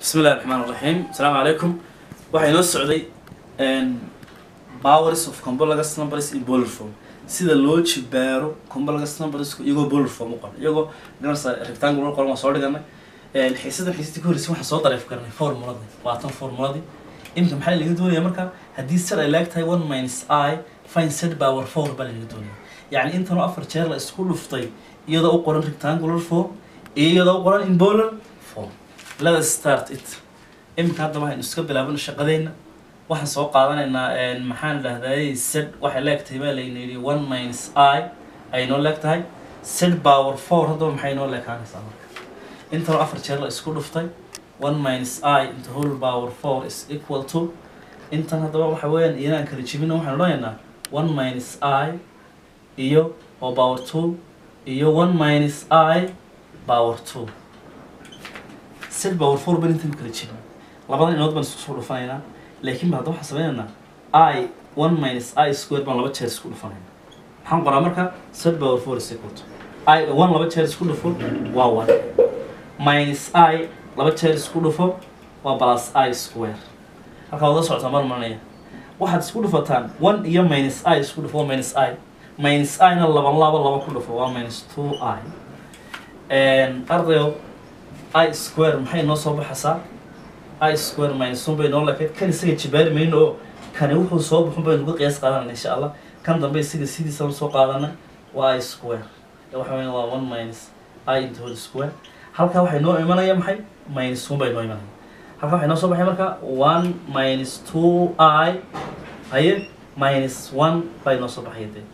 bismi illahi raxmaan raxiim asalaamu calaykum waxaa inoo socday powers of complex numbers in bolar form sida loo jibaaro complex numbers iyagoo bolar form u qoran iyagoo ganarsa rectangle qoran waa soo dhiganay xiisadan xiisadii ka horreysay waxaan soo dareef garanay formuladii waatan formuladii iminka maxaa laga doonaya marka haddii sed ay leeg tahay one minus i fine sed power four baa laga doonaya yacni intanoo afar jeer la isku dhuftay iyadoo u qoran rectangular form iyo iyadoo u qoran in bolar form let us start it iminka hadda waxaynu iska bilaabana shaqadeenna waxaan soo qaadanaynaa maxaan dhahday sed waxay leeg tahay baa layna yidhi one minus i ay noo leeg tahay sed power four haddaba maxay noo leekaanaysaa marka intanoo afar jeer la isku dhuftay one minus i into whole power four is equal to intan haddaba waxa weeyaan iyanaan kala jebina waxaan odhanaynaa one minus i iyo oo power two iyo one minus i power two sed power four ban intan kala jebin labadan inood baan isku soo dhufanaynaa laakiin ba hadda waxaan sameynaynaa i one minus i square baan laba jeer isku dhufanaynaa maxaan qoraa marka sed power four is equal to i one laba jeer isku dhufo waa one minus i laba jeer isku dhufo waa plus i square halkaa wada socotaa mar maranaya waxaad isku dhufataan one iyo minus i isku dhufo waa minus i minus i na laban laba laba ku dhufo waa minus two i ardayo i square maxay noo soo baxaysaa i square minus one bay noo leekayd kan isaga jibaari mayno oo kani wuxuu soo baxun baynu ka qiyaas qaadanayna insha allah kan dambe isaga sidiisaan soo qaadana waa i square waxa weya waa one minus i into whole square halkaa waxay noo imanaya maxay minus one bay noo imanaya halkaa waxay noo soo baxay marka one minus two i haye minus one bay noo soo baxaya dee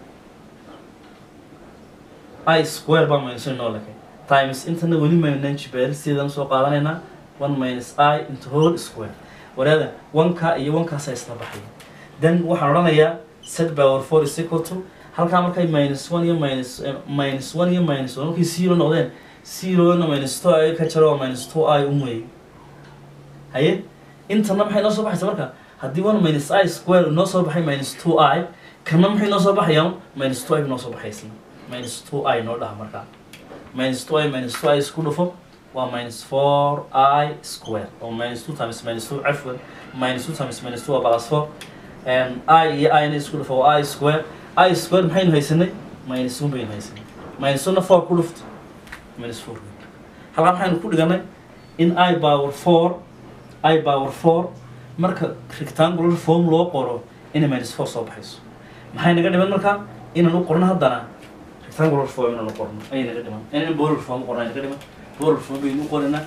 i square baa minus one noo lekay times intana weli maynan jibaari sideedan soo qaadanaynaa one minus i into whole square waraada oneka iyo onekaasa isla baxaya then waxaan odhanayaa set power four is equal to halkaa markay minus one iyo minus minus one iyo minus one markay zero noqdeen zerona minus two i ka jaro waa minus two i un weey haye intana maxay noo soo baxaysa marka haddii one minus i square noo soo baxay minus two i kana maxay noo soo baxayaan minus two i noo soo baxaysna minus two i noo dhaha markaa minus two i minus two i isku dhufo waa minus four i square oo minus two times minus two cafwan minus two times minus two waa plus four i iyo i na isku dhufo waa i square i square maxaynu haysanay minus one baynu haysanay minus one na four ku dhufto minus four halkaa maxaynu ku dhiganay in i power four i power four marka rectangular form loo qoro inay minus four soo baxayso maxay naga dhiman marka inaan u qorno haddana rectangular form inaan u qorno ayay naga dhiman inaan bolar form u qorno ay naga dhiman bolar form baynu u qoranaa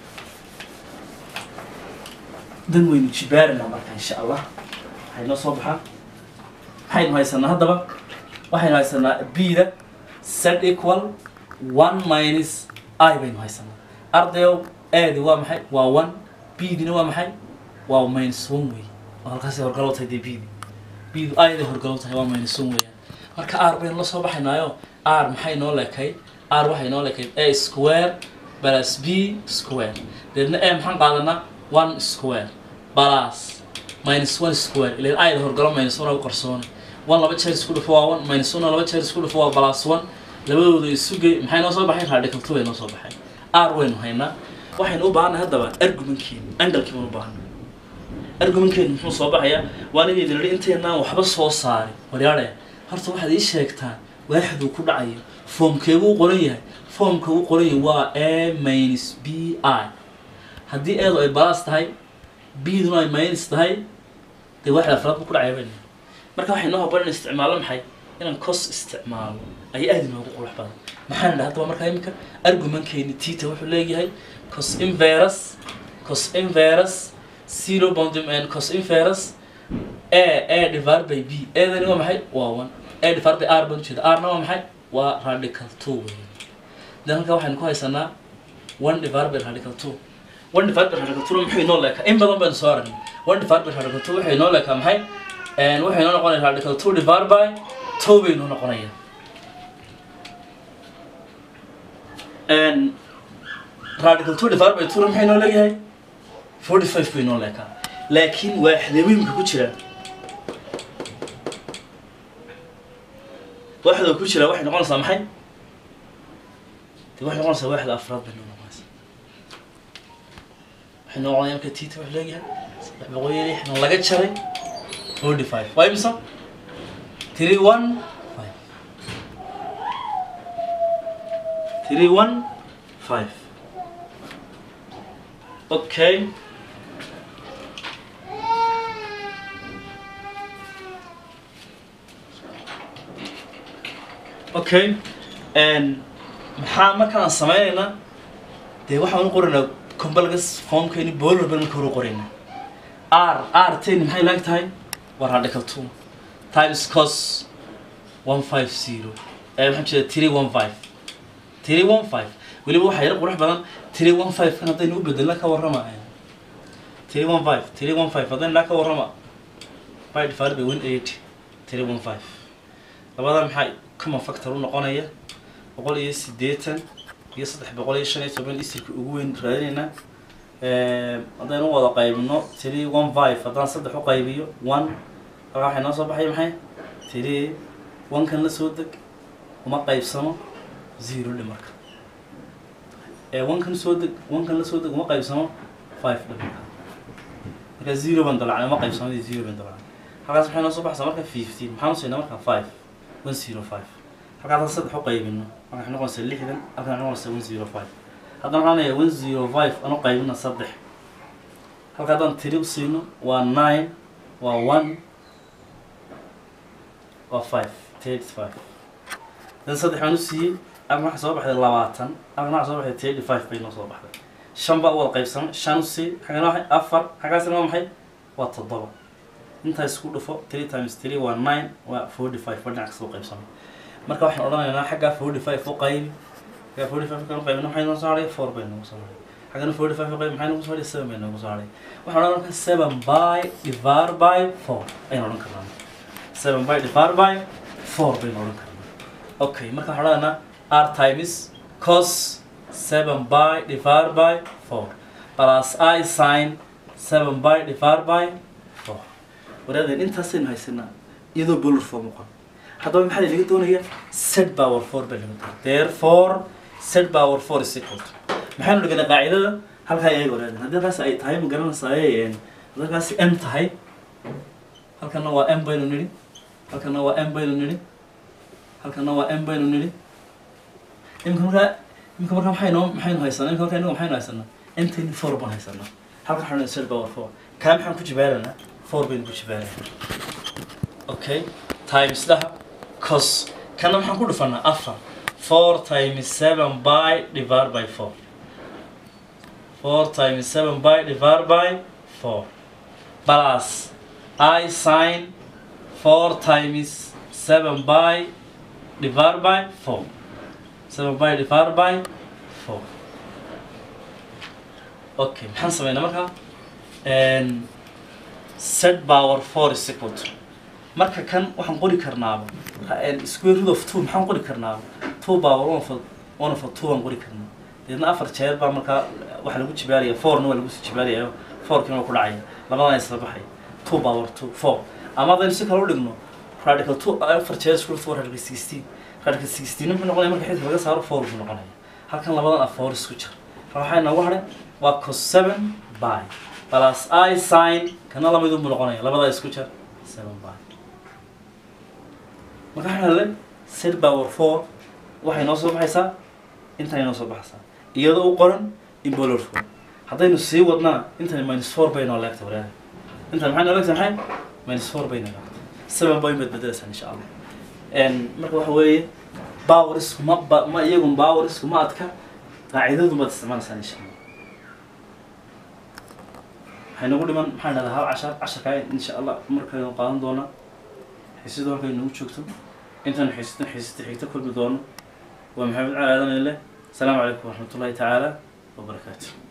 dan waynu jibaarinaa marka insha allah waxay noo soo baxaa maxaynu haysanaa haddaba waxaynu haysanaa b-da set equal one minus i baynu haysanaa ardayow aadi waa maxay waa one b-dina waa maxay waa minus one wey oo halkaasay horgalow tahay dee b-di b-du i-day horgalow tahay waa minus one weeyaan marka r baynu la soo baxaynaayo r maxay noo leekay r waxay noo leekayd a square plus b square deedna a maxaan qaadanaa one square plus minus one square ilan i-da horgalo minus one u qarsoonay one laba jeer isku dhufo waa one minus one laba jeer isku dhufo waa plus one labadooda isugey maxay noo soo baxay radical two bay noo soo baxay r waynu haynaa waxaynu u baahanay haddaba argumentkeenu angalkii baan u baahanay argumentkeenu muxuu soo baxayaa waan inay idin idhi intaynaan waxba soo saarin waryaadhe horta waxaad ii sheegtaan waaxiduu ku dhacayo foomkeebuu u qoran yahay foomka u qoran yahay waa a minus b i haddii eedu ay balas tahay b-duna ay minus tahay dee waaxid afraad buu ku dhacaya bayna marka waxay noo haboon in isticmaalo maxay inaan cos isticmaalo ayaa aad inoogu qurux badan maxaan idhaha haddaba markaa iminka argumentkeeni tita wuxuu leeyahay cos inverus cos inverus zero bound cos inverus a a divided by b eedani waa maxay waa one a divided by r baan ujeeda r-na waa maxay waa radical two wey dan halkaa waxaynu ku haysanaa one divided by radical two one divided by radical two muxuu inoo leekaa in badan baynu soo aragnay one divided by radical two waxay inoo leekaa maxay waxay inoo noqonaya radical two divided by two bay inoo noqonaya radical two divided by two maxay inoo leeyahay forty five bay inoo leekaa laakiin waaxdaweynka ku jira waaxda ku jira waxay noqonaysaa maxay de waxay noqonaysaa waaxda afraad bay noo noqonaysaa waxay noqonaya marka tita wuxuu leeyahay saddex boqol iyo lixdan laga jaray forty five waa imisa three one five three one five okay okay n maxaa markaan sameynaynaa dee waxaan u qoraynaa combalgas formkeeni bowler baan marka hore u qoraynaa r r ten maxay laag tahay waa radical two times cos one five zero ee waxaan jeeda three one five three one five weliba waxaa yar qurux badan three one five kan haddaynu u bedelna ka warrama three one five three one five haddaynu dhaa ka warrama by divided by one eighty three one five labada maxaa common factor u noqonaya boqol iyo siddeetan iyo saddex boqol iyo shan iyo toban isirka ugu weyn raadinaynaa haddaynu u wada qaybino three one five haddaan saddex u qaybiyo one halkaa waxay noo soo baxay maxay three one kan la soo deg uma qaybsamo zero dhe marka ee one kan soo deg one kan la soo deg uma qaybsamo five dhe marka marka zero baan dalacnay uma qaybsamo zero baan dalacnay halkaas waxay noo soo baxaysaa marka fifteen maxaan usiinaa marka five one zero five halkaa haddaan saddex u qaybino marka waxay noqonaysaa lixdan halkan waxay noqonaysaa one zero five haddaan raanaya one zero five aan u qaybina saddex halka haddaan tiri u siino waa nine waa one waa five thirty five dan saddex baan u siiyey halkan waxaa soo baxday labaatan halkan waxaa soo baxday thirty five bay noo soo baxday shan baa u wada qaybsamay shan u sii xagana waxay afar xaggaasina waa maxay waa toddoba intaa isku dhufo three times three waa nine waa forty five ba dhinac kasta u qaybsamay marka waxaan odhanaynaa xaggaa forty five u qaybi xaggaa forty five kan u qaybina maxay noo soo hadhay four bay noogu soo hadhay xaggana forty five u qaybi maxay noogu soo hadhay seven bay noogu soo hadhay waxaan odhan marka seven by divided by four ayaan odhan karnaa seven by divided by four baynu odhan karnaa okay marka waxaan odhanaynaa r times cos seven by divided by four plus i sin seven by divided by four waraadeen intaasaynu haysanaa iyadoo bolor form uqon haddaba maxaa laga doonaya set power four baa laga doonaya therefore set power four is equal to maxaynu dhiganay qaacidada halkaa ayaga waraadeen haddii halkaas ay tahay ma garanaysaa haddii halkaasi m tahay halkana waa m baynu nidhi halkana waa m baynu nidhi halkana waa m baynu nidhi imika markaa imika markaa maxaynu maxaynu haysanaa imika markaa inaga maxaynu haysanaa mtn four baan haysanaa halkan waxaan nidhi set power four kaa maxaan ku jibaaranaa four baynu ku jibaaranaa okay times dhaha cos kana maxaan ku dhufanaa afar four times seven by divided by four four times seven by divided by four plus i sin four times seven by divided by four seven by divided by four okay maxaan sameynaa markaa set power four is equal to marka kan waxaan qori karnaaba square root of two maxaan qori karnaaba two power one of one of two aan qori karnaa deedna afar jeer baa markaa waxaa lagu jibaaraya fourna waa lagu sii jibaaraya fourkina waa ku dhacaya labadan isla baxay two power two four ama haddaynu si kale u dhigno radical two afar jeer isku dhufto waa radical sixteen radical sixteen muxuu noqonaya marka xidka laga saaro four buu noqonaya halkan labadan af four isku jir marka waxaa inoogu hadhay waa cos seven by plus i sin kana lamidun buu noqonaya labadaa isku jir seven by marka waxaan hadlay set power four waxay noo soo baxaysaa intay noo soo baxaysaa iyadoo u qoran in bolor four haddaynu sii wadnana intani minus four bay noo leegta walaah intan maxay noo leegta maxay minus four bay noo leegta seven bay baad bedelaysaan insha allah marka waxa weeye powerisku ma ba ma iyagun powerisku ma adka qaacidadu baad isticmaalaysaan insha allah waxay nagu dhiman maxaan dhahdaa hal cashar casharkaa insha allah markaynu qaadan doonaa xiisadu halkay nagu joogto intaan xiisata xiisata xigta kulmi doono waa maxamed cali aadan ile asalaamu calaykum waraxmatullahi tacaala wabarakaatu